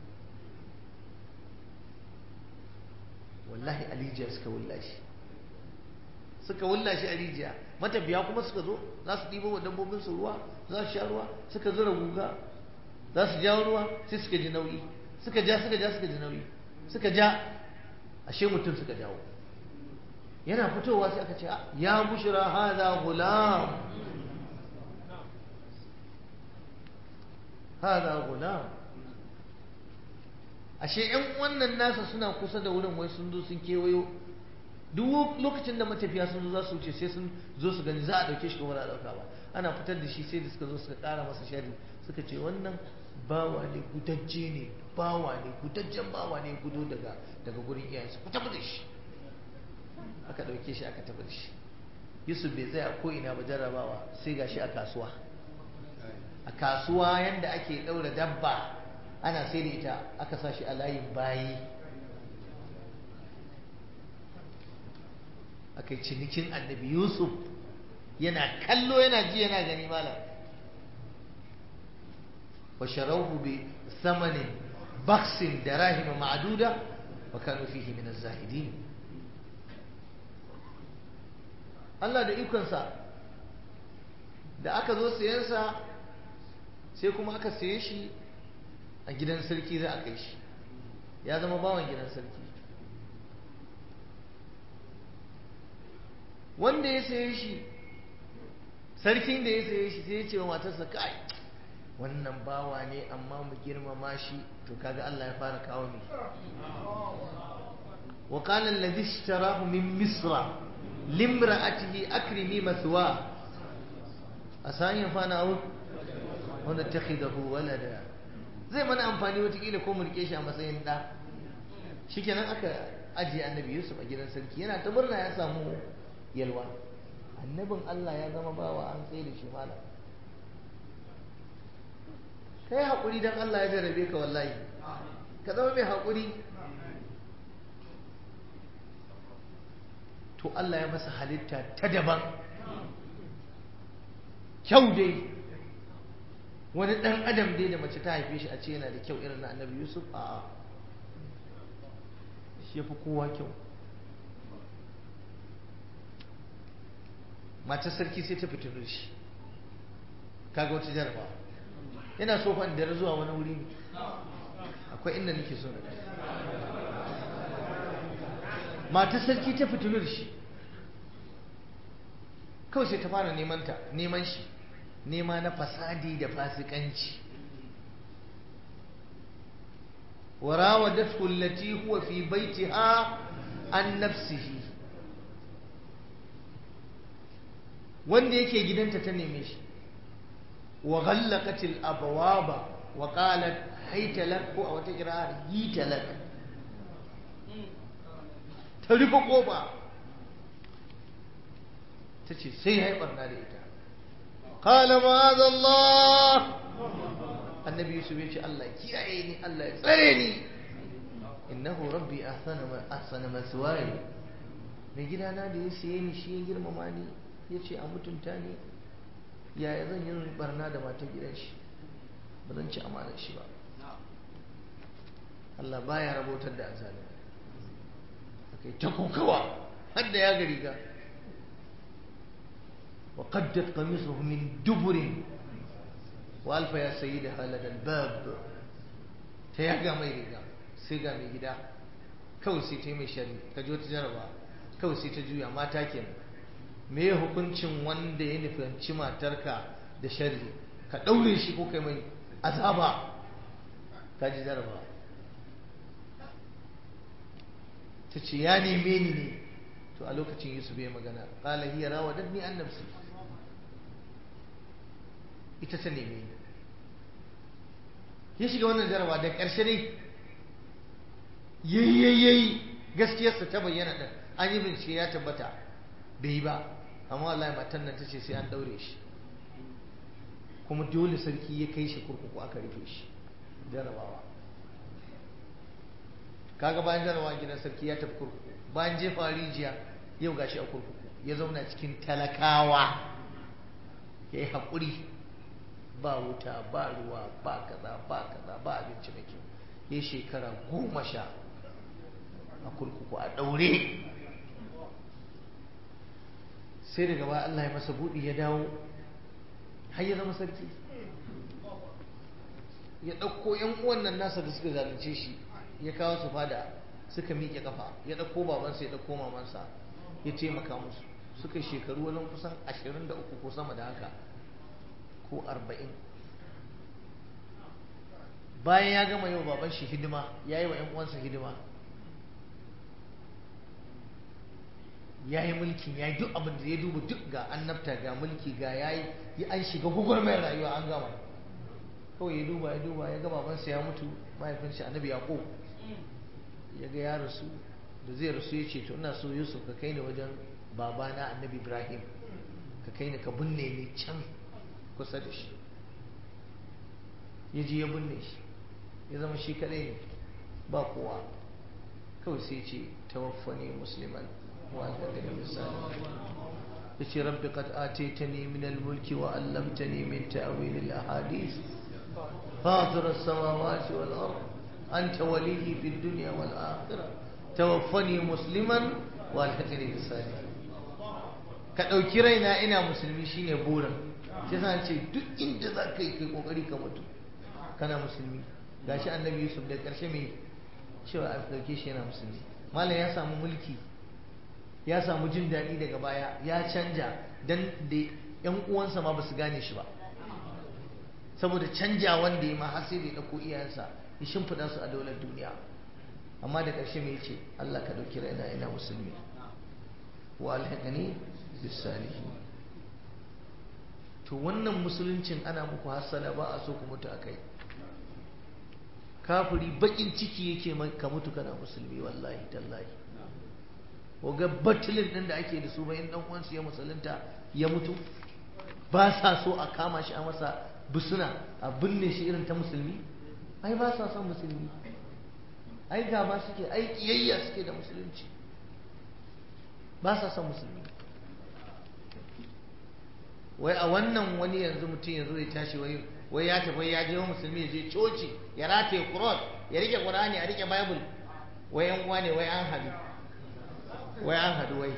wallahi alijiya suka wulla shi suka wulla shi a rijiya matafiya kuma suka zo za su ɗibo wa dabbobin su ruwa za su sha ruwa suka zura guga za su jawo ruwa sai suka ji nauyi suka ja suka ja suka ji nauyi suka ja ashe mutum suka jawo yana fitowa sai aka ce ya bushra hada gulam hada gulam ashe yan wannan nasa suna kusa da wurin wai sun zo sun kewayo duk lokacin da matafiya sun zo za su wuce sai sun zo su gani za a dauke shi kuma za a dauka ba ana fitar da shi sai da suka zo suka kara masa shari suka ce wannan bawa ne gudajje ne bawa ne gudajjen bawa ne gudo daga daga gurin iyayensa ku tafi da shi aka ɗauke shi aka tafi da shi yusuf bai tsaya ko ina ba jarrabawa sai ga shi a kasuwa a kasuwa yanda ake ɗaura dabba ana sai da ita aka sa shi a layin bayi aka yi cinikin annabi yusuf yana kallo yana ji yana gani malam wa sharauhu bi thamanin baksin da rahima ma'aduda wa kanu fihi min az-zahidin Allah da ikonsa da aka zo sayensa sai kuma aka saye shi a gidan sarki za a kai shi ya zama bawan gidan sarki wanda ya saye shi sarkin da ya saye shi sai ya ce wa matarsa kai wannan bawa ne amma mu girmama shi to kaga Allah ya fara kawo ne wa qala alladhi ishtarahu min misra limra'atihi akrimi mathwa asan yafana aw wanda takhidahu walada zai mana amfani watakila ko mu rike shi a matsayin da shikenan aka ajiye annabi Yusuf a gidan sarki yana ta murna ya samu yalwa annabin Allah ya zama bawa an tsaye da shi malam ka yi haƙuri don Allah ya jarabe ka wallahi ka zama mai haƙuri to Allah ya masa halitta ta daban kyau dai wani ɗan adam dai da mace ta haife shi a ce yana da kyau irin na annabi yusuf a shi ya fi kowa kyau matar sarki sai ta fito da shi kaga wata jarabawa yana so fa da zuwa wani wuri ne akwai inda nake so na matar sarki ta fitinu da shi kawai sai ta fara neman ta neman shi nema na fasadi da fasikanci وراودته التي هو في بيتها عن نفسه wanda yake gidanta ta neme shi wa ghallaqatil abwaba wa qalat hayta lak ko a wata kira'ar hita lak ta rufe kofa ta ce sai haifar na da ita qala ma'azallah annabi yusuf ya ce Allah kiyaye ni Allah ya tsare ni innahu rabbi ahsana ahsana maswaya mai gidana da ya siye ni shi ya girmama ni ya ce a mutunta ni yaya zan yi barna da matan gidan shi ba zan ci amanar shi ba Allah baya rabotar da azali akai ta kokawa har da ya gari ga wa qaddat qamisuhu min duburin wa alfa ya sayyida halal albab ta yaga mai riga sai ga mai gida kawai sai ta yi mai shari ka ji wata jaraba kawai sai ta juya mata kenan me hukuncin wanda ya nufanci matarka da sharri ka ɗaure shi ko kai mai azaba ka ji jaraba ta ce ya neme ni ne to a lokacin yusuf ya magana ƙala hiya rawa dadni an nafsi ita ta neme ni ya shiga wannan jaraba da ƙarshe ne yayyayi gaskiyarsa ta bayyana ɗin an yi bincike ya tabbata bai yi ba amma wallahi matan nan ta ce sai an daure shi kuma dole sarki ya kai shi kurkuku aka rufe shi jarabawa kaga bayan jarabawa gidan sarki ya tafi kurkuku bayan jefa rijiya yau gashi a kurkuku ya zauna cikin talakawa ya yi haƙuri ba wuta ba ruwa ba kaza ba kaza ba abinci mai kyau ya shekara goma sha a kurkuku a ɗaure sai daga baya Allah ya masa buɗi ya dawo har ya zama sarki ya ɗauko ‘yan uwan nan nasa da suka zalunce shi ya kawo su fada suka miƙe kafa ya ɗauko babansa ya ɗauko mamansa ya taimaka musu suka shekaru wani kusan ashirin da uku ko sama da haka ko arba'in bayan ya gama yau baban shi hidima ya yi wa ‘yan uwansa hidima ya yi mulkin ya yi duk abin da ya duba duk ga annabta ga mulki ga ya yi an shiga mai rayuwa an gama kawai ya duba ya duba ya ga babansa ya mutu mahaifinsa annabi yaƙo ya ga ya rasu da zai rasu ya ce to ina so yusuf ka kai ni wajen babana annabi ibrahim ka kai ni ka binne ni can kusa da shi ya je ya binne shi ya zama shi kadai ne ba kowa kawai sai ce tawaffani musliman وأنت الإنسان يا رب قد آتيتني من الملك وعلمتني من تأويل الأحاديث فاطر السماوات والأرض أنت ولي في الدنيا والآخرة توفني مسلما والحقني بالصالحين ka ɗauki raina ina musulmi shine burin sai sa ce duk inda za ka yi kai kokari ka mutu kana musulmi gashi annabi yusuf da ƙarshe mai cewa a ɗauke shi yana musulmi malam ya samu mulki ya samu jin daɗi daga baya ya canja don da ‘yan uwansa ma ba su gane shi ba saboda canja wanda ya ma har sai da ya ɗauko iyayensa ya shimfiɗa su a daular duniya amma da ƙarshe mai ce Allah ka ɗauki raina ina musulmi wa alhaƙani bisalihi to wannan musuluncin ana muku hassana ba a so ku mutu a kai kafiri baƙin ciki yake ka mutu kana musulmi wallahi tallahi ga batilin ɗin da ake da su bayan ɗan uwansu ya musulunta ya mutu ba sa so a kama shi a masa busuna a binne shi irin ta musulmi ai ba sa son musulmi ai gaba suke ai kiyayya suke da musulunci ba sa son musulmi wai a wannan wani yanzu mutum ya zo ya tashi wai wai ya tafi ya je wa musulmi ya je coci ya rataye kuros ya rike qur'ani a rike bible wai yan uwa ne wai an hadu wai an hadu wai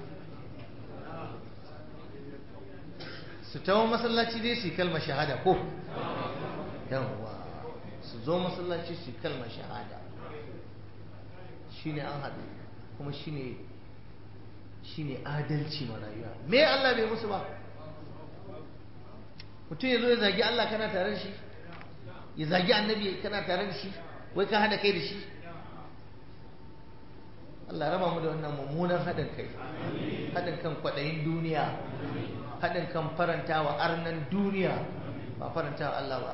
su tawo masallaci dai su kalma shahada ko yawwa su zo masallaci su kalma shahada shine an hadu kuma shine shine adalci ma rayuwa me Allah bai musu ba mutum ya zo ya zagi Allah kana tare da shi ya zagi annabi kana tare da shi wai ka hada kai da shi Allah raba mu da wannan mummunan haɗin kai haɗin kan kwaɗayin duniya haɗin kan faranta wa arnan duniya ba faranta wa Allah ba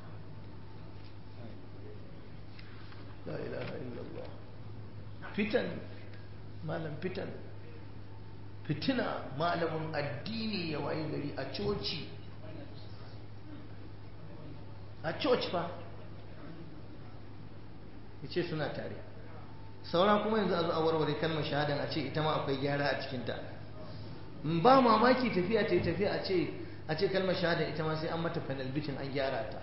la ilaha illallah fitan malam fitan fitina malamin addini ya wayi gari a coci a coci fa ya ce suna tare saura kuma yanzu a zo a warware kalmar shahadan a ce ita ma akwai gyara a cikinta ba mamaki tafiya ta yi tafiya a ce a ce kalmar shahadan ita ma sai an mata panel bitin an gyara ta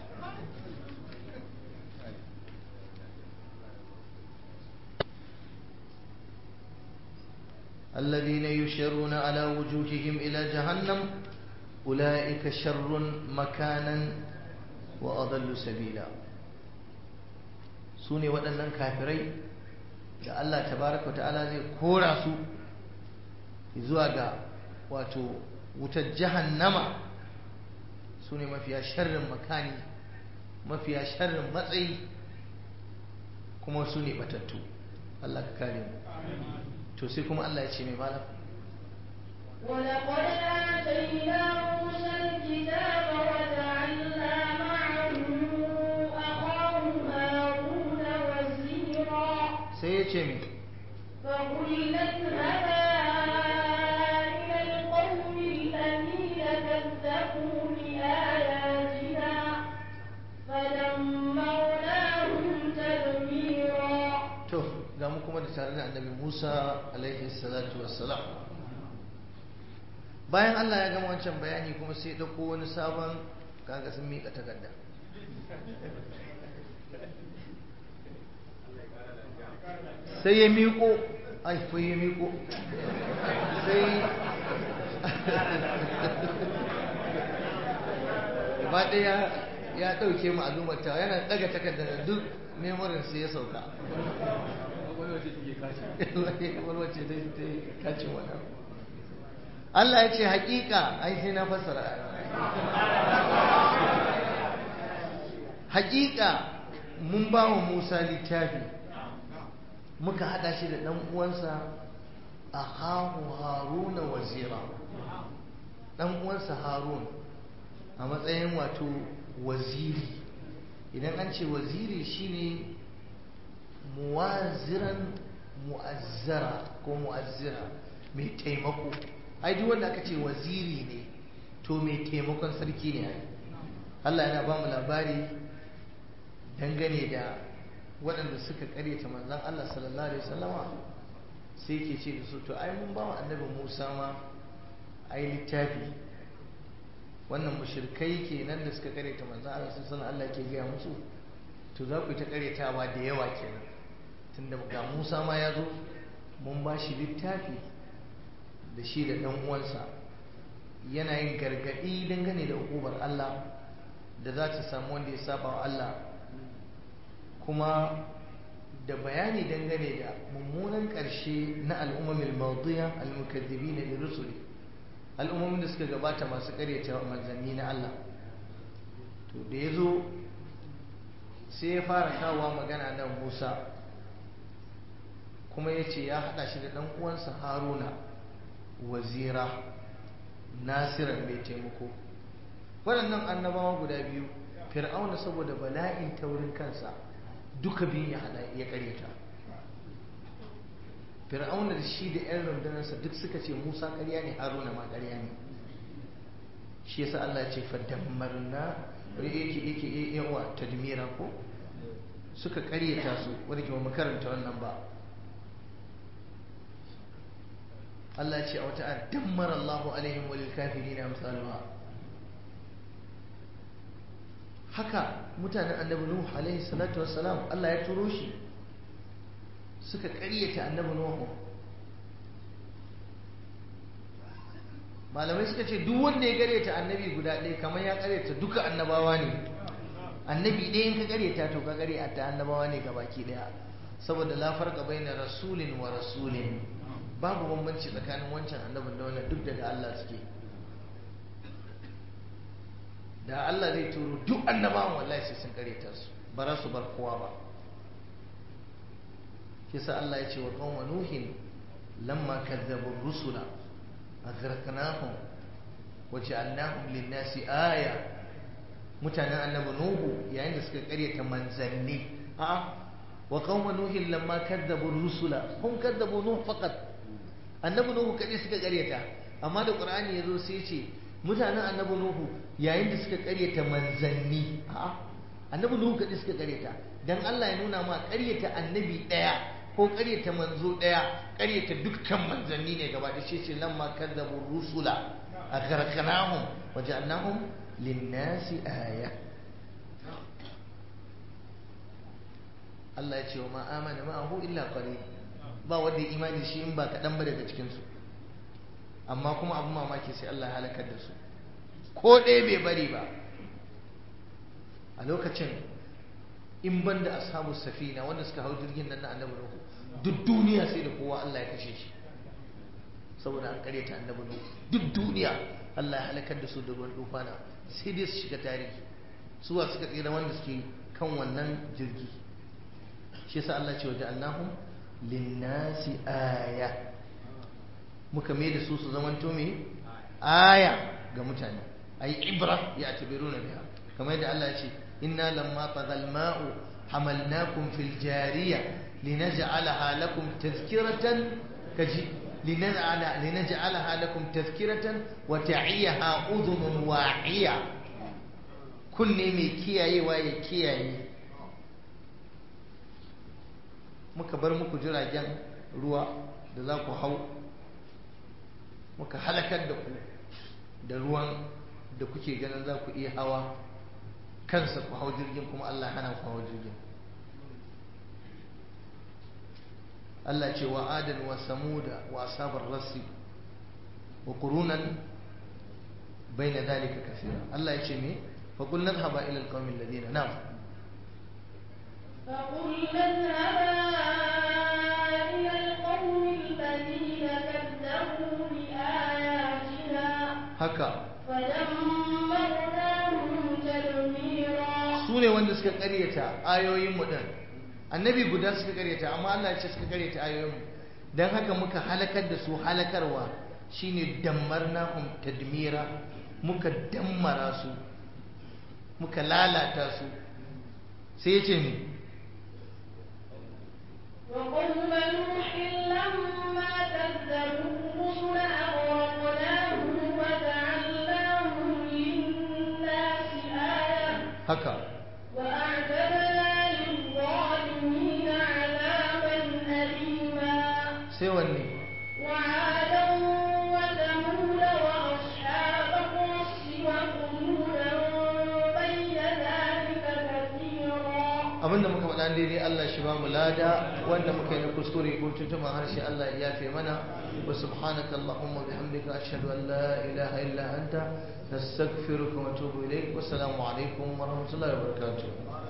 الذين يشرون على وجوههم إلى جهنم أولئك شر مكانا وأضل سبيلا سوني waɗannan kafirai da Allah tabaraka ta'ala zai kora su zuwa ga wato wutar jahannama su ne mafiya sharrin makani mafiya sharrin matsayi kuma su ne batattu Allah ka kare mu to sai kuma Allah ya ce mai malam ولقد آتينا موسى الكتاب وجعلنا معه أخاه هارون وزيرا sai ya ce mai فقلنا اذهبا إلى القوم الذين كذبوا بآياتنا فدمرناهم تدميرا to ga mu kuma da tare da annabi Musa alaihi salatu wassalam bayan Allah ya gama wancan bayani kuma sai ya dauko wani sabon kaga sun mika takarda sai ya miƙo ai ko ya miƙo sai gaba ɗaya ya ɗauke mu al'ummar ta yana ɗaga takardar da duk memorin sai ya sauka walwace ta yi kacin wannan Allah ya ce haƙiƙa ai sai na fassara haƙiƙa mun ba wa Musa littafi muka haɗa shi da ɗan uwansa a hahu haruna wazira ɗan uwansa harun a matsayin wato waziri idan an ce waziri shine muwaziran mu'azzara ko mu'azzira mai taimako ai duk wanda aka ce waziri ne to mai taimakon sarki ne ai Allah yana ba mu labari dangane da waɗanda suka karyata manzon Allah sallallahu alaihi wasallama sai ke ce da su to ai mun ba wa annabi Musa ma ai littafi wannan mushrikai kenan da suka karyata manzon Allah sallallahu alaihi Allah ke gaya musu to za ku yi ta karyatawa da yawa kenan tunda ga Musa ma ya zo mun ba shi littafi da shi da ɗan uwansa yana yin gargaɗi dangane da hukumar Allah da za ta samu wanda ya saba wa Allah kuma da bayani dangane da mummunan ƙarshe na al'ummamin mawdiya al-mukaddibi na rusuli al'ummomin da suka gabata masu ƙaryata manzanni na Allah to da ya zo sai ya fara kawowa magana nan Musa kuma ya ce ya haɗa shi da ɗan uwansa Haruna wazira nasiran mai taimako waɗannan annabawa guda biyu fir'auna saboda bala'in taurin kansa duka biyun ya hada ya karyata fir'auna da shi da yan rundunarsa duk suka ce musa karya ne haruna ma karya ne shi yasa Allah ya ce fadammarna yake yake yawa tadmira ko suka karyata su wanda ke mu karanta wannan ba Allah ya ce a wata ayar dammara Allahu alaihim walil kafirin amsaluha haka mutanen annabi Nuh alaihi salatu wassalam Allah ya turo shi suka karyata annabi Nuh malamai suka ce duk wanda ya karyata annabi guda ɗaya kamar ya karyata duka annabawa ne annabi ɗaya in ka karyata to ka karyata annabawa ne gabaki ɗaya saboda la farqa baina rasulin wa rasulin babu bambanci tsakanin wancan annabin da wannan duk daga Allah suke da Allah zai turo duk annabawan wallahi sai sun karyata su ba za su bar kowa ba kisa Allah ya ce wa qauma nuhin lamma kazzabu rusula aghraqnahum wa ja'alnahum lin-nasi aya mutanen annabi nuhu yayin da suka karyata manzanni a wa qauma nuhin lamma kazzabu rusula hum kazzabu nuh faqat annabi nuhu kadai suka karyata amma da qur'ani yazo sai ce mutanen annabi nuhu yayin da suka karyata manzanni a'a annabi nuhu kadai suka karyata dan Allah ya nuna ma karyata annabi daya ko karyata manzo daya karyata dukkan manzanni ne gaba da shi ce lamma kadzabu rusula aghraqnahum wa ja'alnahum lin-nasi aya Allah ya ce wa ma amana ma'ahu illa qalil ba wanda ya imani shi in ba kaɗan ba daga cikinsu amma kuma abin mamaki sai Allah ya halakar da su ko ɗaya bai bari ba a lokacin in ban da ashabu safina wanda suka hau jirgin nan na annabi nuhu duk duniya sai da kowa Allah ya kashe shi saboda an karyata annabi nuhu duk duniya Allah ya halakar da su da ruwan dufana sai dai su shiga tarihi suwa suka tsira wanda suke kan wannan jirgi shi yasa Allah ce wa ja'alnahum linnasi aya muka mai da su su zamanto me aya ga mutane ay ibra ya tabiruna biha kamar yadda Allah ya ce inna lamma tagal ma'u hamalnakum fil jariya linaj'alaha lakum tadhkiratan kaji linaj'ala linaj'alaha lakum tadhkiratan wa ta'iyaha udhunun wa'iya kunne mai kiyayewa ya kiyaye muka bar muku jiragen ruwa da za ku hau muka halakar da ku da ruwan da kuke ganin za ku iya hawa kansa ku hau jirgin kuma Allah hana ku hau jirgin Allah ce wa adan wa samuda wa asabar rassi wa qurunan bayna dalika kaseera Allah ya ce me fa qul nadhhaba ila alqawmi alladhina na'am فقلنا اذهبا إلى القوم الذين كذبوا بآياتنا haka فدمرناهم تدميرا su ne wanda suka karyata ayoyinmu din annabi guda suka karyata amma Allah ya ce suka karyata ayoyinmu dan haka muka halakar da su halakarwa shine dammarnahum tadmira muka dammara su muka lalata su sai ya ce mi وقوم نوح لما كذبوا الرسل أغرقناهم وجعلناهم للناس آية haka وأعتدنا للظالمين عذابا أليما sai wanne وعادا وثمود وأصحاب الرس وثمودا بين ذلك كثيرا abinda muka faɗa daidai Allah shi ba mu lada wanda muka yi na kuskure ko tuntuban harshe Allah ya yafe mana wa subhanaka allahumma bihamdika ashhadu an la ilaha illa anta nastaghfiruka wa atubu ilayk wa assalamu alaikum wa rahmatullahi wa barakatuh